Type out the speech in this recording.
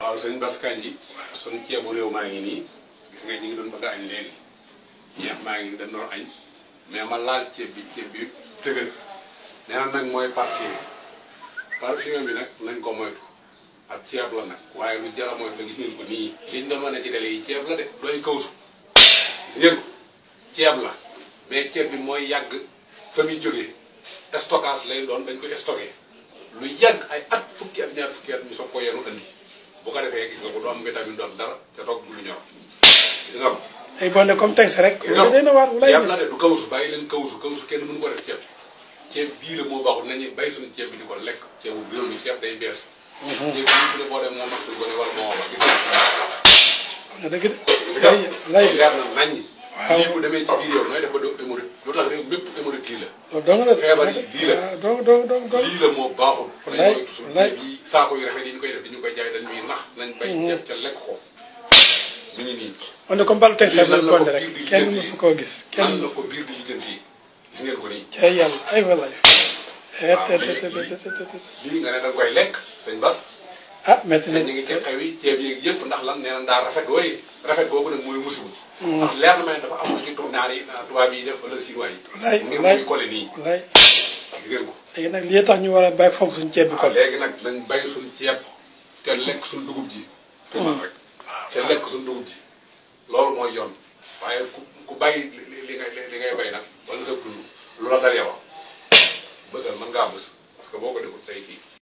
waaw sëñ Bass Kandji suñ ceebu réew maa ngi nii gis nga ñu ngi doon bëgg a añ léegi ñeex maa ngi dañ doon añ mais ma laal ceeb bi ceeb bi dëgër nee na nag mooy parfumé parfumé bi nag nañ ko moytu ab ceeb la nag waaye lu jar a moytu la gis ngeen ko nii liñ doon wane ci télé yi ceeb la de doy kawsu gis ngeen ko ceeb la mais ceeb bi mooy yàgg fa muy jógee stockage lay doon dañ koy stocké lu yàgg ay at fukki at ñaar fukki at ñu soog ko yenu andi bu ko defee gis nga ko du am vitamine du am dara te toog du lu ñor gis nga ko ay bonne comme teg si rek. non day na waar walaay ceeb la de du kawsu bàyyi leen kawsu kawsu kenn mënu ko def ceeb ceeb bii la moo baaxul nañu bay suñu ceeb bi di ko lekk ceebu réew mi ceeb day bees ceeb bii bu ne boo dem moom ak suñu gone wala moo wax gis nga na dëgg de. lay lay bi leer na naññi Waaw. lii bu demee ci biir yow nooy def ba doo hémorroïde lu tax réew mépp hémorroïde lii la loolu dong la. feebar yi lii la. waaw dong dong dong dong. lii la moo baaxul Wallaay, nañ moytu suñu wallaay. ceeb yi saako yu rafet yi ñu koy def di ñu koy jaay dañ ñuy nax nañ bay ceeb ca lekk ko mi ngi nii on est comme balu teg si lii rek nan la ko bonne rek biir di kenn lijjanti. mësu koo gis. kenn nan la mësu ko biir di lijjanti gis ngeen ko nii ci ay yàlla ay walaay. Waaw, te te lii- te te te te te. lii nga ne da nga koy lekk sëñ Bas ah métti te na ñu ngi ci xew yi ceeb yeeg yëpp ndax lan nee na daa rafet wooy rafet boobu nag mooy musibu ndax leer na ma ne dafa am lu ci tournaar yi tubaab yi def wala chinois yi Wallaay, ngeen wallaay. koy collé nii walaay. gis ngeen ko léegi nag lii tax ñu war a bàyyi fonk suñu ceeb bi waaw kon. léegi nag nañ bay suñ ceeb te lekk suñ dugub ji fi man rek te lekk suñ dugub ji loolu mooy yoon waaye ku ku bàyyi li li li ngay li ngay bay nag wala sa dund lu la dal yow bësal mën ngaa bës parce que boo ko deful tey kii